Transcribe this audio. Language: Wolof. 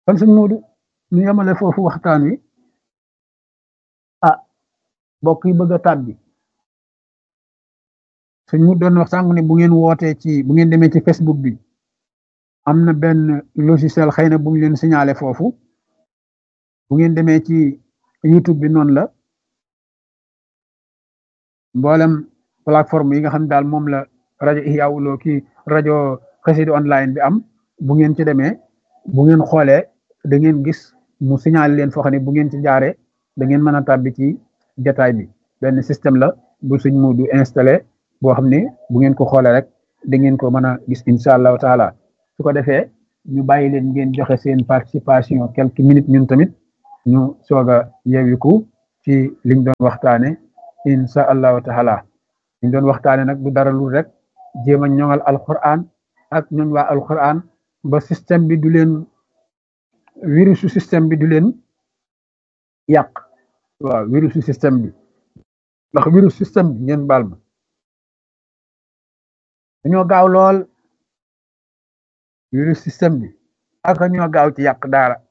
kon sëñ Moodu ñu yemale foofu waxtaan wi ah mbokk yi bëgg a tàbbi sëñ mu doon wax sànq ne bu ngeen wootee ci bu ngeen demee ci Facebook bi am na benn logiciel xëy na bu ñu leen signalé foofu bu ngeen demee ci YouTube bi noonu la mboolem plateforme yi nga xam ne daal moom la rajo Ihya Woulo ki rajo Xassida online bi am bu ngeen ci demee bu ngeen xoolee da ngeen gis mu signalé leen foo xam ne bu ngeen ci jaaree da ngeen mën a tàbbi ci jataay bi benn système la bu suñ mu du installé boo xam ne bu ngeen ko xoolee rek da ngeen ko mën a gis incha allahu taala su ko defee ñu bàyyi leen ngeen joxe seen participation quelques minutes ñun tamit ñu soog a yeewiku ci liñ doon waxtaane incha allahu taala liñ doon waxtaane nag du dara lu rek jéem a ñoŋal alquran ak ñooñ waa alquran ba système bi du leen virusu système bi du leen yàq waaw virusu système bi ndax virus système bi ngeen baal ma dañoo gaaw lool virus système bi ak ñoo gaaw ci yàq daara